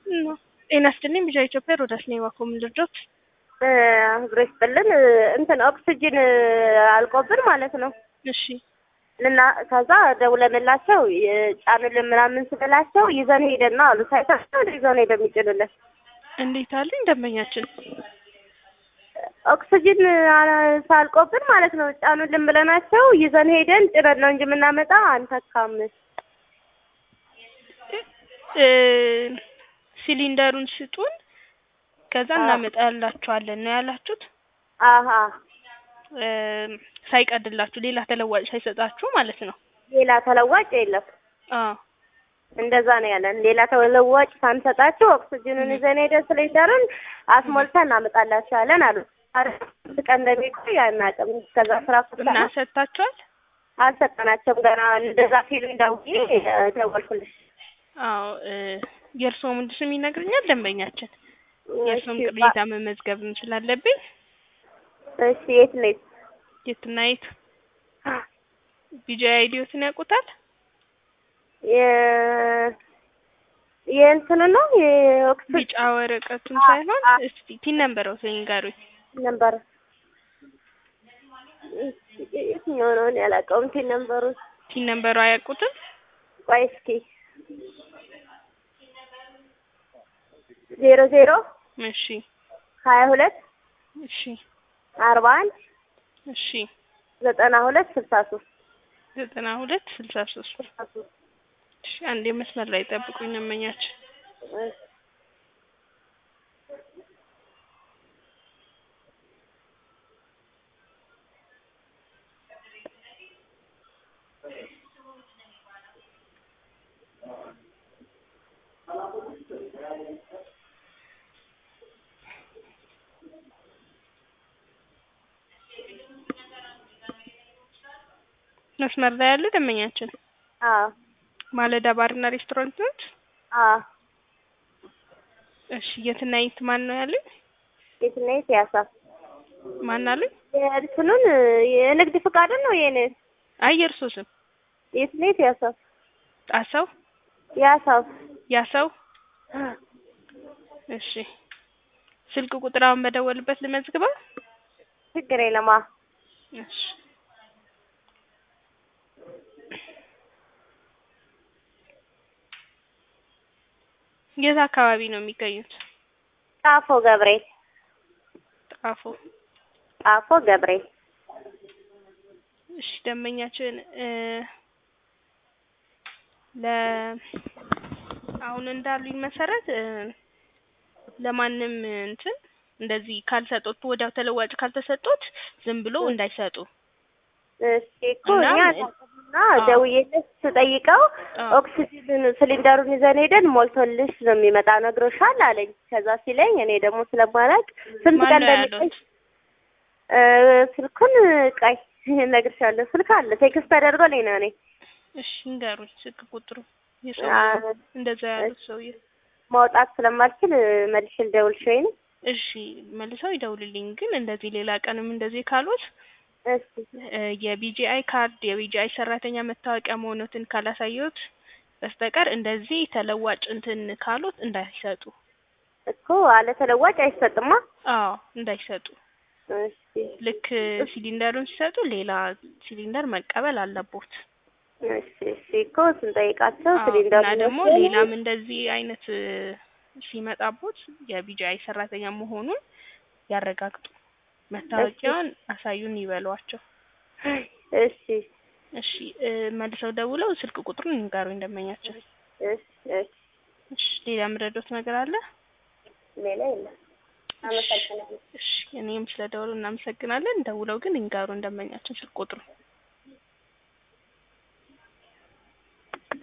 ጤና ይስጥልኝ ቢጫ ኢትዮጵያ ሮዳስ ነኝ ባኮ ምን ልርዳዎት? ህብሮ ይስጥልን እንትን ኦክስጅን አልቆብን ማለት ነው እሺ እና ከዛ ደውለንላቸው ጫንልን ምናምን ስንላቸው ይዘን ሄደን ነው አሉ። ሳይታቸው ይዘን ሄደን የሚጭንልን እንዴት አሉኝ ደንበኛችን ኦክስጅን ሳልቆብን ማለት ነው ጫኑልን ብለናቸው ይዘን ሄደን ጭነን ነው እንጂ የምናመጣ አንተካም። እ ሲሊንደሩን ስጡን ከዛ እናመጣላችኋለን ነው ያላችሁት። አሀ እ ሳይቀድላችሁ ሌላ ተለዋጭ ሳይሰጣችሁ ማለት ነው። ሌላ ተለዋጭ የለም። አዎ እንደዛ ነው ያለን። ሌላ ተለዋጭ ሳንሰጣቸው ኦክስጅኑን ይዘን ሄደን ሲሊንደሩን አስሞልተን እናመጣላችኋለን አሉ። አራት ቀን እንደሚቆይ አናውቅም። ከዛ ስራ እና ሰጥታችኋል? አልሰጠናቸውም ገና። እንደዛ ሲሉኝ ደውዬ ደወልኩልሽ። አዎ እ የእርስዎ ምንድን ስም ይነግረኛል ደንበኛችን የእርስዎም ቅሬታ መመዝገብ ስላለብኝ እሺ የት ነች? የትና የት ቢጂ አይዲዮትን ያውቁታል? የ- የእንትኑ ነው የኦክስጅን ቢጫ ወረቀቱን ሳይሆን እስቲ ቲን ነበረው ንገሩኝ። ነበር የትኛው ነው? እኔ አላውቀውም። ቲን ነበሩ ቲን ነበሩ አያውቁትም? ቆይ እስኪ ዜሮ ዜሮ እሺ ሀያ ሁለት እሺ አርባ አንድ እሺ ዘጠና ሁለት ስልሳ ሶስት ዘጠና ሁለት ስልሳ ሶስት ስልሳ ሶስት እሺ አንዴ መስመር ላይ ጠብቁኝ እመኛችን መስመር ላይ ያለ ደንበኛችን አዎ ማለዳ ባርና ሬስቶራንት ነች። አዎ እሺ የትና የት ማን ነው ያሉኝ? የት ነው የት ያሳ ማን አሉኝ? የእንትኑን የንግድ ፍቃድን ነው የኔ አይ የእርሶ ስም የት ነው የት ያሳ ጣሰው ያሳው ያሰው እሺ ስልክ ቁጥር አሁን በደወልበት ልመዝግበው? ችግር የለማ እሺ የት አካባቢ ነው የሚገኙት? ጣፎ ገብርኤል ጣፎ ጣፎ ገብርኤል እሺ ደንበኛችን እ ለ አሁን እንዳሉኝ መሰረት እ ለማንም እንትን እንደዚህ ካልሰጡት ወዲያው ተለዋጭ ካልተሰጡት ዝም ብሎ እንዳይሰጡ እሺ እኮ እና እኛ እና ደውዬልሽ ስጠይቀው አዎ። ኦክሲጅን ሲሊንደሩን ይዘን ሄደን ሞልቶልሽ ነው የሚመጣ ነግሮሻል አለኝ። ከዛ ሲለኝ እኔ ደግሞ ስለማላውቅ ስንት ማን ቀን ነው እንደሚቆይ ያሉት? እ ስልኩን ቆይ እነግርሻለሁ። ስልክ አለ ቴክስት ተደርጎልኝ ነው እኔ እሺ ንገሩኝ ስልክ ቁጥሩ አ- የሰው እንደዛ ያሉት ሰውዬ ማውጣት ስለማልችል መልሼ ልደውልሽ ወይ ነው። እሺ መልሰው ይደውልልኝ። ግን እንደዚህ ሌላ ቀንም እንደዚህ ካሉት እሺ እ የቢጂአይ ካርድ የቢጂአይ ሰራተኛ መታወቂያ መሆኑትን ካላሳየሁት በስተቀር እንደዚህ ተለዋጭ እንትን ካሉት እንዳይሰጡ። እኮ አለ ተለዋጭ አይሰጥማ። አዎ እንዳይሰጡ። እሺ ልክ ሲሊንደሩን ሲሰጡ ሌላ ሲሊንደር መቀበል አለቦት። እሺ እሺ እኮ ስንጠይቃቸው አዎ፣ ሲሊንደሩ እና ደግሞ ሌላም እንደዚህ አይነት እ ሲመጣቦት የቢጂአይ ሰራተኛ መሆኑን ያረጋግጡ። መታወቂያውን አሳዩን ይበሏቸው። እሺ እሺ እ መልሰው ደውለው ስልክ ቁጥሩን ይንገሩኝ ደንበኛችን። እሺ እሺ እሺ ሌላ የምረዳዎት ነገር አለ? ሌላ የለም። አመሰግናለሁ። እሺ እኔም ስለ ደውሉ እናመሰግናለን። ደውለው ግን ይንገሩን ደንበኛችን ስልክ ቁጥሩ